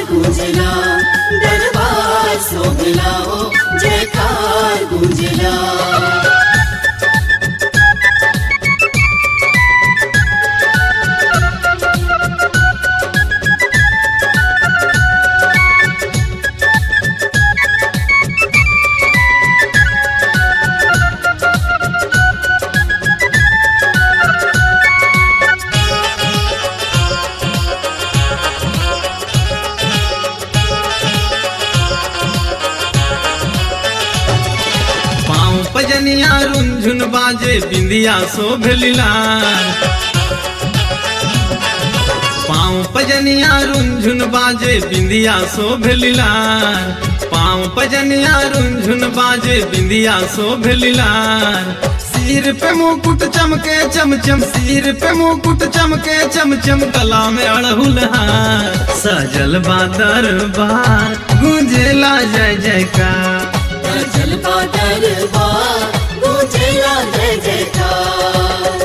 गूंजला दरबार सोहला हो जयकार गूंजला पाँव पजनिया रुंझुन बाजे बिंदिया शोभलिलार पाँव पजनिया रुंझुन बाजे बिंदिया शोभलिलार पाँव पजनिया रुंझुन बाजे बिंदिया शोभलिलार सिर पे मुकुट चमके चमचम सिर पे मुकुट चमके चमचम गला में अड़हुल हार सजल बा दरबार गूंजेला जय जयकार जल का दरबार गूंजला जय जयकार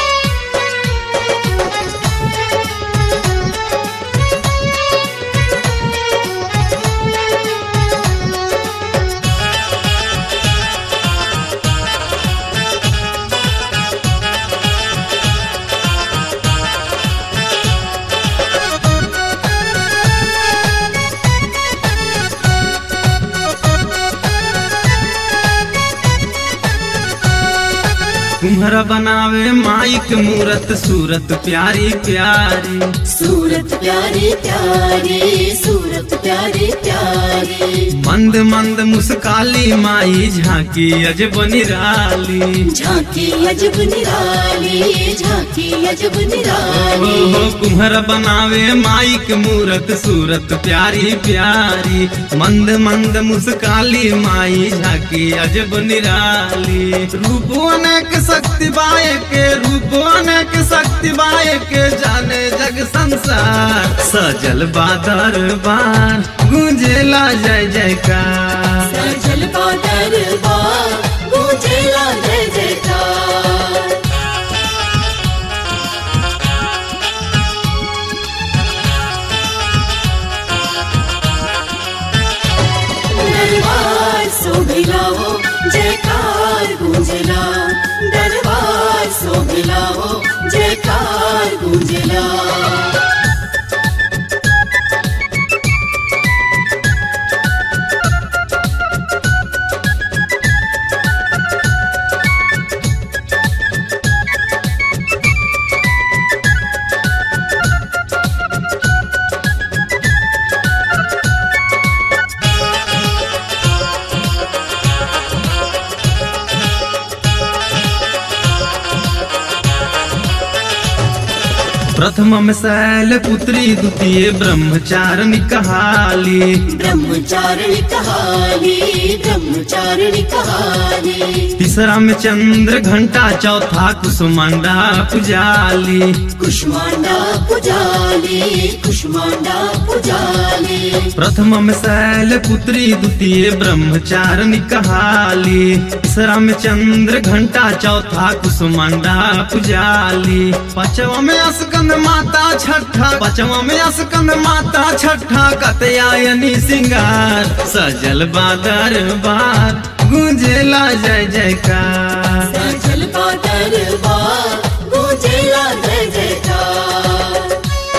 कुम्हरा बनावे माइक मूरत सूरत प्यारी प्यारी सूरत प्यारी प्यारी सूरत प्यारी प्यारी मंद मंद मुस्काली माई झांकी अजब निराली झांकी अजब निराली झांकी अजब ओ निराली हो कुम्हरा बनावे माइक मूरत सूरत प्यारी प्यारी मंद मंद मुस्काली माई झांकी अजब निराली रूप अनेक शक्ति बाय के रूप अनेक शक्ति बाय के जाने जग संसार सजल बादर बार गूंजेला जय जयकार सजल का दरबार गूंजला जय जयकार दरबार सोभिला हो जयकार गूंजला दरबार सोभिला हो जयकार गूंजला प्रथम में शैल पुत्री द्वितीय ब्रह्मचारिणी कहाली ब्रह्मचारिणी कहानी ब्रह्मचारिणी कहानी तीसरा में चंद्र घंटा चौथा कुसुमांडा पुजाली कुष्मांडा पुजाली कुष्मांडा पुजाली प्रथम में शैल पुत्री द्वितीय ब्रह्मचारिणी कहाली तीसरा में चंद्र घंटा चौथा कुसुमांडा पुजाली पांचवा में अस्कंद माता छठा पांचवा में अस्कंद माता छठा कतयायनी सिंगार सजल बादर बार गूंजेला जय जयकार सजल का दरबार गूंजेला जय जयकार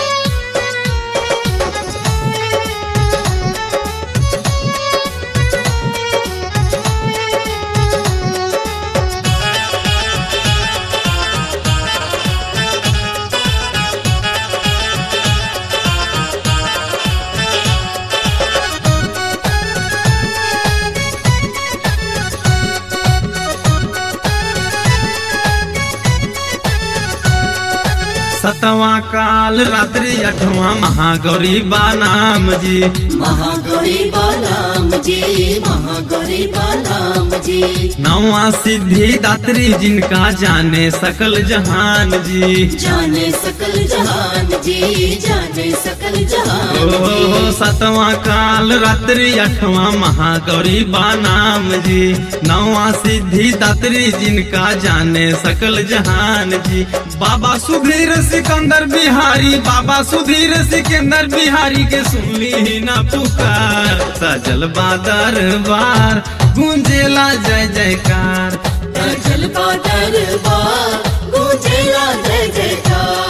सतवा काल रात्रि अठवा महागौरी बा नाम जी महागौरी बालाम जी जी महागौरी नाम जी नवा सिद्धि दात्री जिनका जाने सकल जहान जी जाने सकल जहान जी जाने सकल जहान ओ जी सतवां काल रात्रि अठवां महागौरी नाम जी नवा सिद्धि दात्री जिनका जाने सकल जहान जी बाबा सुधीर सिकंदर बिहारी बाबा सुधीर सिकंदर बिहारी के सुनली ना पुकार सजल बादर बार गूंजेला जय जयकार जल का दरबार गूंजेला जय जयकार